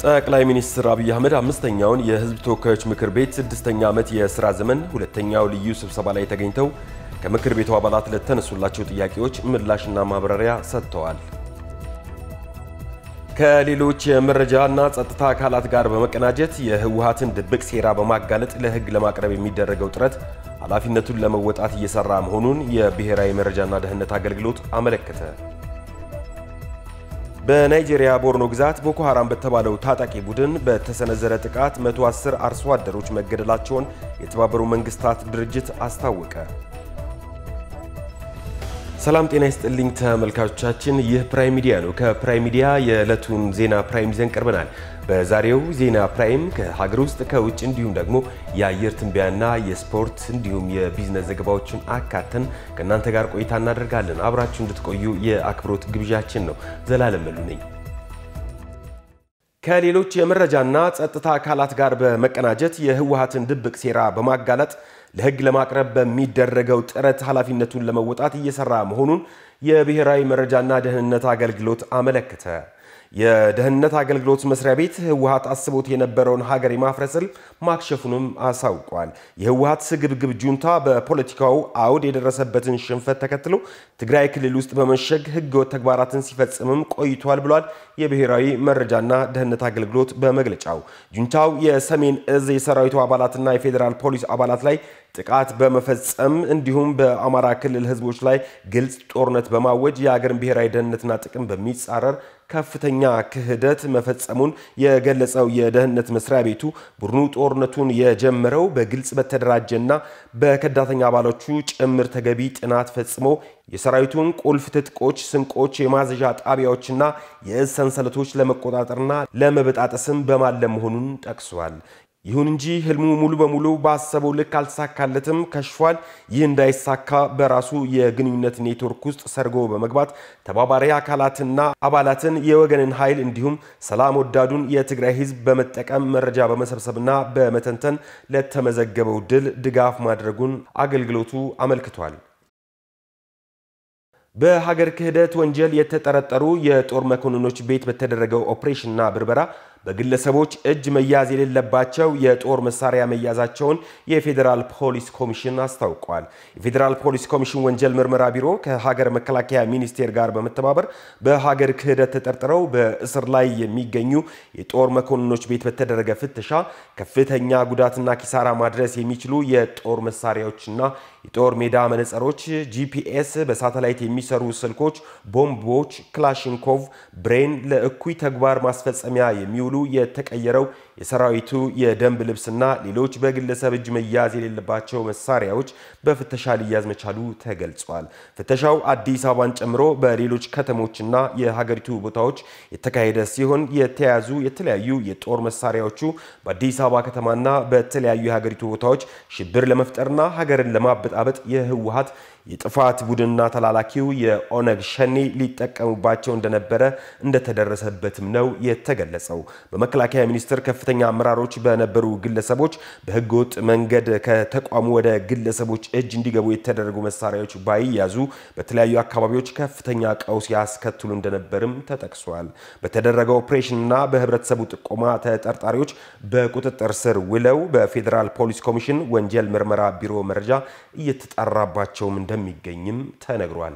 ጠቅላይ ሚኒስትር አብይ አህመድ አምስተኛውን የሕዝብ ተወካዮች ምክር ቤት ስድስተኛ ዓመት የሥራ ዘመን ሁለተኛው ልዩ ስብሰባ ላይ ተገኝተው ከምክር ቤቱ አባላት ለተነሱላቸው ጥያቄዎች ምላሽና ማብራሪያ ሰጥተዋል። ከሌሎች የመረጃና ጸጥታ አካላት ጋር በመቀናጀት የህወሓትን ድብቅ ሴራ በማጋለጥ ለሕግ ለማቅረብ የሚደረገው ጥረት ኃላፊነቱን ለመወጣት እየሰራ መሆኑን የብሔራዊ መረጃና ደህንነት አገልግሎት አመለከተ። በናይጄሪያ ቦርኖ ግዛት ቦኮ ሐራም በተባለው ታጣቂ ቡድን በተሰነዘረ ጥቃት 110 አርሶ አደሮች መገደላቸውን የተባበሩት መንግስታት ድርጅት አስታወቀ። ሰላም ጤና ይስጥልኝ ተመልካቾቻችን፣ ይህ ፕራይም ሚዲያ ነው። ከፕራይም ሚዲያ የዕለቱን ዜና ፕራይም ይዘን ቀርበናል። በዛሬው ዜና ፕራይም ከሀገር ውስጥ ከውጭ እንዲሁም ደግሞ የአየር ትንበያና የስፖርት እንዲሁም የቢዝነስ ዘገባዎችን አካተን ከእናንተ ጋር ቆይታ እናደርጋለን። አብራችሁ እንድትቆዩ የአክብሮት ግብዣችን ነው። ዘላለም መሉ ነኝ። ከሌሎች የመረጃና ጸጥታ አካላት ጋር በመቀናጀት የህወሓትን ድብቅ ሴራ በማጋለጥ ለሕግ ለማቅረብ በሚደረገው ጥረት ኃላፊነቱን ለመወጣት እየሰራ መሆኑን የብሔራዊ መረጃና ደህንነት አገልግሎት አመለከተ። የደህንነት አገልግሎት መስሪያ ቤት ህወሓት አስቦት የነበረውን ሀገር የማፍረስ ህልም ማክሸፉንም አሳውቋል። የህወሓት ስግብግብ ጁንታ በፖለቲካው አውድ የደረሰበትን ሽንፈት ተከትሎ ትግራይ ክልል ውስጥ በመሸግ ህገወጥ ተግባራትን ሲፈጽምም ቆይቷል ብሏል። የብሔራዊ መረጃና ደህንነት አገልግሎት በመግለጫው ጁንታው የሰሜን እዝ የሰራዊቱ አባላትና የፌዴራል ፖሊስ አባላት ላይ ጥቃት በመፈጸም እንዲሁም በአማራ ክልል ህዝቦች ላይ ግልጽ ጦርነት በማወጅ የሀገርን ብሔራዊ ደህንነትና ጥቅም በሚጻረር ከፍተኛ ክህደት መፈጸሙን የገለጸው የደህንነት መስሪያ ቤቱ ቡድኑ ጦርነቱን የጀመረው በግልጽ በተደራጀና በከዳተኛ አባሎቹ ጭምር ተገቢ ጥናት ፈጽሞ የሰራዊቱን ቁልፍ ትጥቆች፣ ስንቆች፣ የማዘዣ ጣቢያዎችና የእዝ ሰንሰለቶች ለመቆጣጠርና ለመበጣጠስም በማለም መሆኑን ጠቅሷል። ይሁን እንጂ ህልሙ ሙሉ በሙሉ ባሰበው ልክ አልተሳካለትም፣ ከሽፏል። ይህ እንዳይሳካ በራሱ የግንኙነት ኔትወርክ ውስጥ ሰርጎ በመግባት ተባባሪ አካላትና አባላትን የወገንን ኃይል እንዲሁም ሰላም ወዳዱን የትግራይ ህዝብ በመጠቀም መረጃ በመሰብሰብና በመተንተን ለተመዘገበው ድል ድጋፍ ማድረጉን አገልግሎቱ አመልክቷል። በሀገር ክህደት ወንጀል የተጠረጠሩ የጦር መኮንኖች ቤት በተደረገው ኦፕሬሽንና ብርበራ በግለሰቦች እጅ መያዝ የሌለባቸው የጦር መሳሪያ መያዛቸውን የፌዴራል ፖሊስ ኮሚሽን አስታውቋል። የፌዴራል ፖሊስ ኮሚሽን ወንጀል ምርመራ ቢሮ ከሀገር መከላከያ ሚኒስቴር ጋር በመተባበር በሀገር ክህደት ተጠርጥረው በእስር ላይ የሚገኙ የጦር መኮንኖች ቤት በተደረገ ፍተሻ ከፍተኛ ጉዳትና ኪሳራ ማድረስ የሚችሉ የጦር መሳሪያዎችና የጦር ሜዳ መነጽሮች፣ ጂፒኤስ፣ በሳተላይት የሚሰሩ ስልኮች፣ ቦምቦች፣ ክላሽንኮቭ፣ ብሬን፣ ለእኩይ ተግባር ማስፈጸሚያ የሚውሉ የተቀየረው የሰራዊቱ የደንብ ልብስና ሌሎች በግለሰብ እጅ መያዝ የሌለባቸው መሳሪያዎች በፍተሻ ሊያዝ መቻሉ ተገልጿል። ፍተሻው አዲስ አበባን ጨምሮ በሌሎች ከተሞችና የሀገሪቱ ቦታዎች የተካሄደ ሲሆን የተያዙ የተለያዩ የጦር መሳሪያዎቹ በአዲስ አበባ ከተማና በተለያዩ የሀገሪቱ ቦታዎች ሽብር ለመፍጠርና ሀገርን ለማበጣበጥ የህወሓት የጥፋት ቡድንና ተላላኪው የኦነግ ሸኔ ሊጠቀሙባቸው እንደነበረ እንደተደረሰበትም ነው የተገለጸው። በመከላከያ ሚኒስቴር ከፍተኛ አመራሮች በነበሩ ግለሰቦች በህገወጥ መንገድ ከተቋሙ ወደ ግለሰቦች እጅ እንዲገቡ የተደረጉ መሳሪያዎች ባይያዙ በተለያዩ አካባቢዎች ከፍተኛ ቀውስ ያስከትሉ እንደነበርም ተጠቅሷል። በተደረገው ኦፕሬሽንና በህብረተሰቡ ጥቆማ ተጠርጣሪዎች በቁጥጥር ስር ውለው በፌዴራል ፖሊስ ኮሚሽን ወንጀል ምርመራ ቢሮ መረጃ እየተጣራባቸውም እንደሚገኝም ተነግሯል።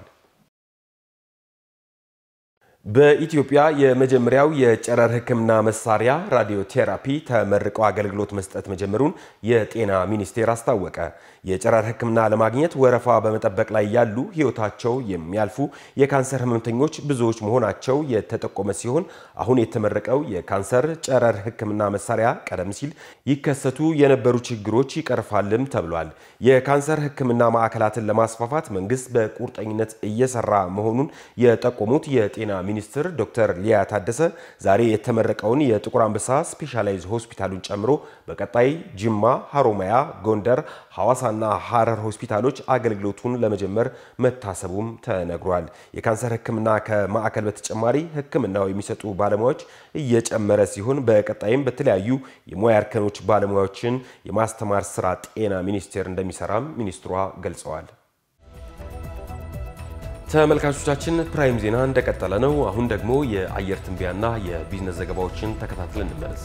በኢትዮጵያ የመጀመሪያው የጨረር ሕክምና መሳሪያ ራዲዮ ቴራፒ ተመርቆ አገልግሎት መስጠት መጀመሩን የጤና ሚኒስቴር አስታወቀ። የጨረር ሕክምና ለማግኘት ወረፋ በመጠበቅ ላይ ያሉ ህይወታቸው የሚያልፉ የካንሰር ህመምተኞች ብዙዎች መሆናቸው የተጠቆመ ሲሆን አሁን የተመረቀው የካንሰር ጨረር ሕክምና መሳሪያ ቀደም ሲል ይከሰቱ የነበሩ ችግሮች ይቀርፋልም ተብሏል። የካንሰር ሕክምና ማዕከላትን ለማስፋፋት መንግስት በቁርጠኝነት እየሰራ መሆኑን የጠቆሙት የጤና ሚኒስትር ዶክተር ሊያ ታደሰ ዛሬ የተመረቀውን የጥቁር አንበሳ ስፔሻላይዝ ሆስፒታሉን ጨምሮ በቀጣይ ጅማ፣ ሀሮማያ፣ ጎንደር፣ ሐዋሳና ሐረር ሆስፒታሎች አገልግሎቱን ለመጀመር መታሰቡም ተነግሯል። የካንሰር ህክምና ከማዕከል በተጨማሪ ህክምናው የሚሰጡ ባለሙያዎች እየጨመረ ሲሆን በቀጣይም በተለያዩ የሙያ እርከኖች ባለሙያዎችን የማስተማር ስራ ጤና ሚኒስቴር እንደሚሰራም ሚኒስትሯ ገልጸዋል። ተመልካቾቻችን ፕራይም ዜና እንደቀጠለ ነው። አሁን ደግሞ የአየር ትንበያና የቢዝነስ ዘገባዎችን ተከታትለን እንመለስ።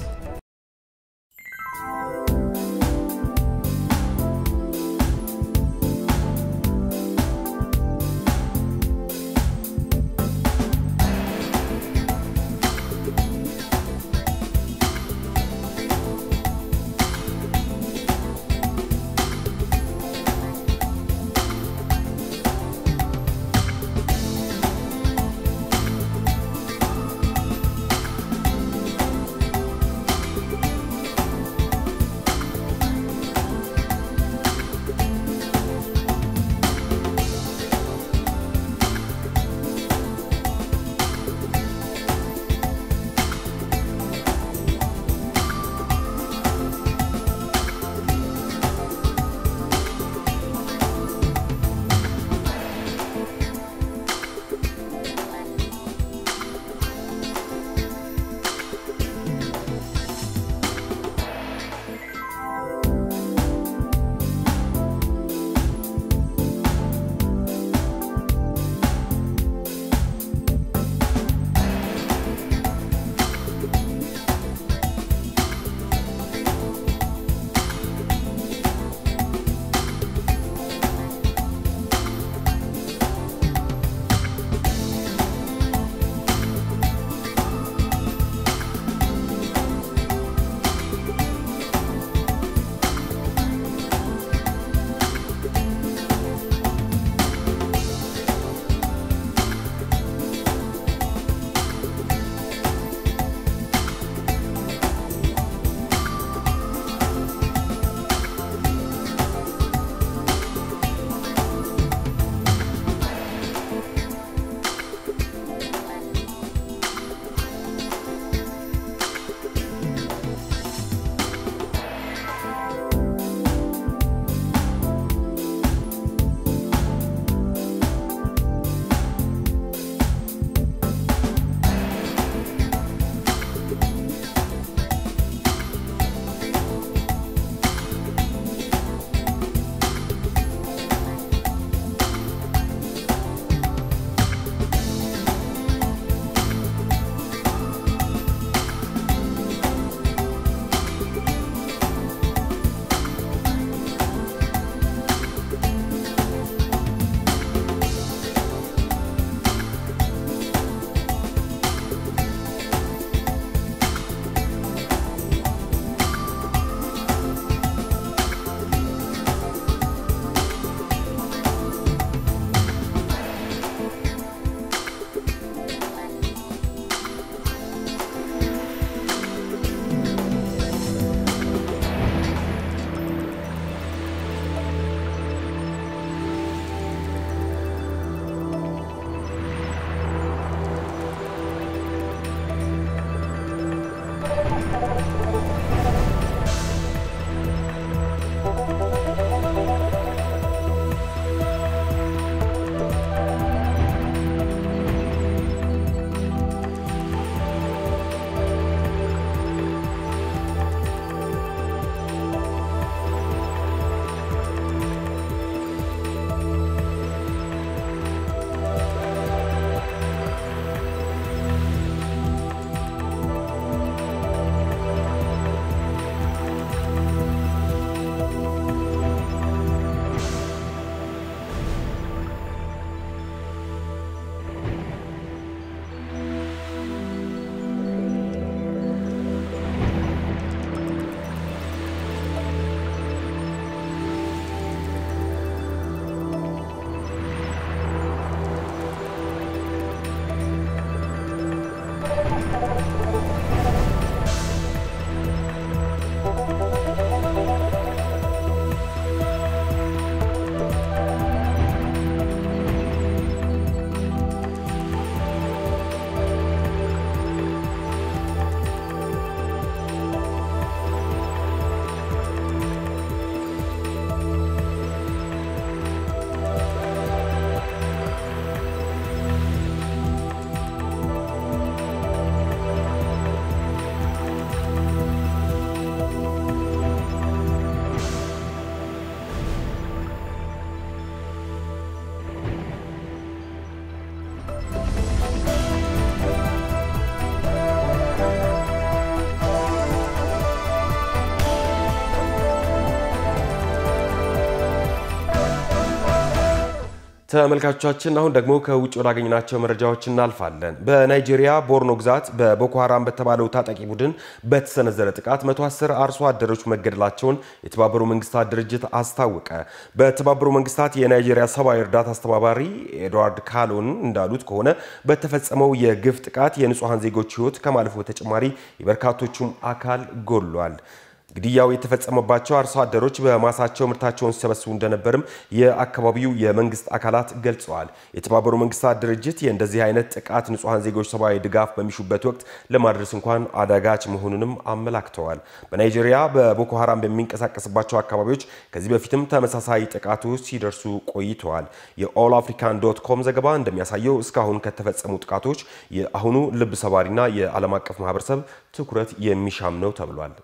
ተመልካቾቻችን አሁን ደግሞ ከውጭ ወዳገኝናቸው መረጃዎች እናልፋለን። በናይጄሪያ ቦርኖ ግዛት በቦኮ ሀራም በተባለው ታጣቂ ቡድን በተሰነዘረ ጥቃት 110 አርሶ አደሮች መገደላቸውን የተባበሩ መንግስታት ድርጅት አስታወቀ። በተባበሩ መንግስታት የናይጄሪያ ሰብአዊ እርዳታ አስተባባሪ ኤድዋርድ ካሎን እንዳሉት ከሆነ በተፈጸመው የግፍ ጥቃት የንጹሐን ዜጎች ሕይወት ከማለፉ በተጨማሪ የበርካቶቹም አካል ጎድሏል። ግድያው የተፈጸመባቸው አርሶ አደሮች በማሳቸው ምርታቸውን ሲሰበስቡ እንደነበርም የአካባቢው የመንግስት አካላት ገልጸዋል። የተባበሩ መንግስታት ድርጅት የእንደዚህ አይነት ጥቃት ንጹሐን ዜጎች ሰብአዊ ድጋፍ በሚሹበት ወቅት ለማድረስ እንኳን አዳጋች መሆኑንም አመላክተዋል። በናይጄሪያ በቦኮ ሀራም በሚንቀሳቀስባቸው አካባቢዎች ከዚህ በፊትም ተመሳሳይ ጥቃቶች ሲደርሱ ቆይተዋል። የኦል አፍሪካን ዶት ኮም ዘገባ እንደሚያሳየው እስካሁን ከተፈጸሙ ጥቃቶች የአሁኑ ልብ ሰባሪና የዓለም አቀፍ ማህበረሰብ ትኩረት የሚሻም ነው ተብሏል።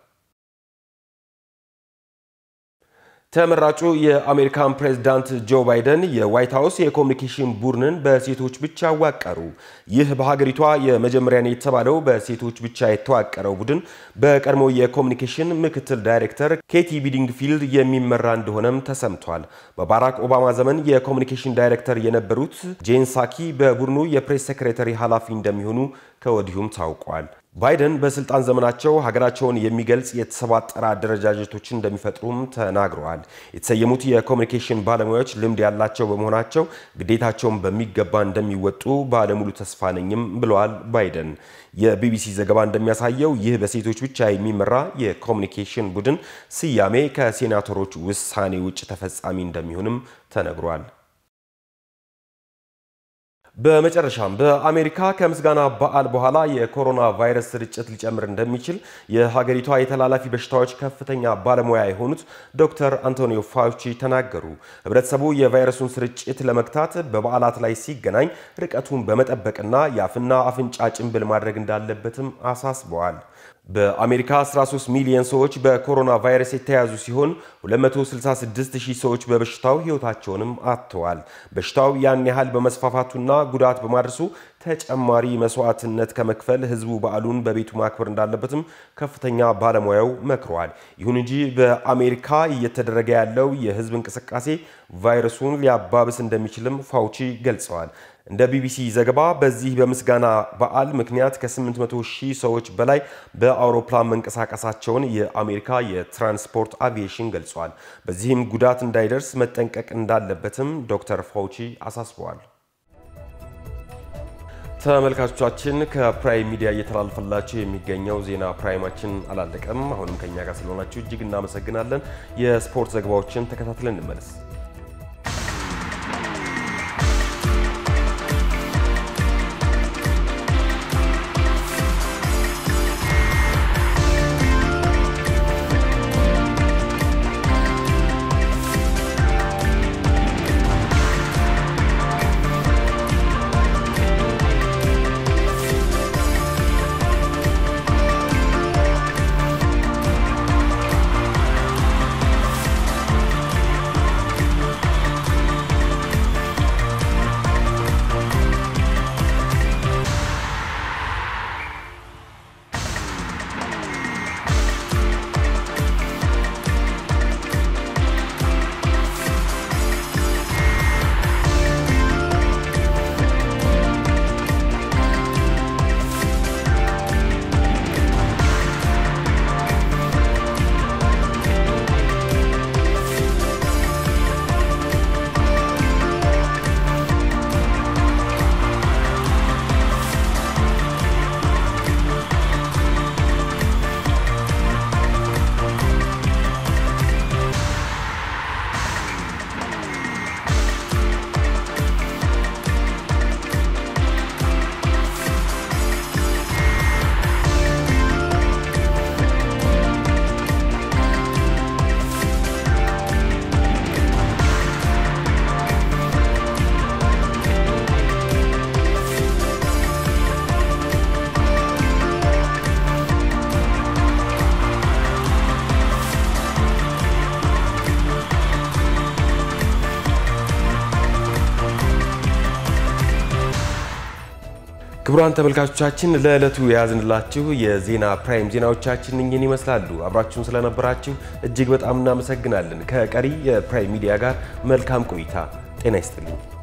ተመራጩ የአሜሪካን ፕሬዝዳንት ጆ ባይደን የዋይት ሀውስ የኮሚኒኬሽን ቡድንን በሴቶች ብቻ አዋቀሩ። ይህ በሀገሪቷ የመጀመሪያ ነው የተባለው በሴቶች ብቻ የተዋቀረው ቡድን በቀድሞው የኮሚኒኬሽን ምክትል ዳይሬክተር ኬቲ ቢዲንግፊልድ የሚመራ እንደሆነም ተሰምቷል። በባራክ ኦባማ ዘመን የኮሚኒኬሽን ዳይሬክተር የነበሩት ጄን ሳኪ በቡድኑ የፕሬስ ሴክሬታሪ ኃላፊ እንደሚሆኑ ከወዲሁም ታውቋል። ባይደን በስልጣን ዘመናቸው ሀገራቸውን የሚገልጽ የተሰባጠረ አደረጃጀቶችን እንደሚፈጥሩም ተናግረዋል። የተሰየሙት የኮሚኒኬሽን ባለሙያዎች ልምድ ያላቸው በመሆናቸው ግዴታቸውን በሚገባ እንደሚወጡ ባለሙሉ ተስፋ ነኝም ብለዋል ባይደን። የቢቢሲ ዘገባ እንደሚያሳየው ይህ በሴቶች ብቻ የሚመራ የኮሚኒኬሽን ቡድን ስያሜ ከሴናተሮች ውሳኔ ውጭ ተፈጻሚ እንደሚሆንም ተነግሯል። በመጨረሻም በአሜሪካ ከምስጋና በዓል በኋላ የኮሮና ቫይረስ ስርጭት ሊጨምር እንደሚችል የሀገሪቷ የተላላፊ በሽታዎች ከፍተኛ ባለሙያ የሆኑት ዶክተር አንቶኒዮ ፋውቺ ተናገሩ። ሕብረተሰቡ የቫይረሱን ስርጭት ለመግታት በበዓላት ላይ ሲገናኝ ርቀቱን በመጠበቅና የአፍና አፍንጫ ጭንብል ማድረግ እንዳለበትም አሳስበዋል። በአሜሪካ 13 ሚሊዮን ሰዎች በኮሮና ቫይረስ የተያዙ ሲሆን 266 ሺህ ሰዎች በበሽታው ሕይወታቸውንም አጥተዋል። በሽታው ያን ያህል በመስፋፋቱና ጉዳት በማድረሱ ተጨማሪ መስዋዕትነት ከመክፈል ህዝቡ በዓሉን በቤቱ ማክበር እንዳለበትም ከፍተኛ ባለሙያው መክረዋል። ይሁን እንጂ በአሜሪካ እየተደረገ ያለው የህዝብ እንቅስቃሴ ቫይረሱን ሊያባብስ እንደሚችልም ፋውቺ ገልጸዋል። እንደ ቢቢሲ ዘገባ በዚህ በምስጋና በዓል ምክንያት ከ800 ሺህ ሰዎች በላይ በአውሮፕላን መንቀሳቀሳቸውን የአሜሪካ የትራንስፖርት አቪዬሽን ገልጿል። በዚህም ጉዳት እንዳይደርስ መጠንቀቅ እንዳለበትም ዶክተር ፋውቺ አሳስበዋል። ተመልካቾቻችን ከፕራይም ሚዲያ እየተላለፈላችሁ የሚገኘው ዜና ፕራይማችን አላለቀም። አሁንም ከኛ ጋር ስለሆናችሁ እጅግ እናመሰግናለን። የስፖርት ዘገባዎችን ተከታትለን እንመለስ። ክቡራን ተመልካቾቻችን ለዕለቱ የያዝንላችሁ የዜና ፕራይም ዜናዎቻችን እኝን ይመስላሉ። አብራችሁን ስለነበራችሁ እጅግ በጣም እናመሰግናለን። ከቀሪ የፕራይም ሚዲያ ጋር መልካም ቆይታ። ጤና ይስጥልኝ።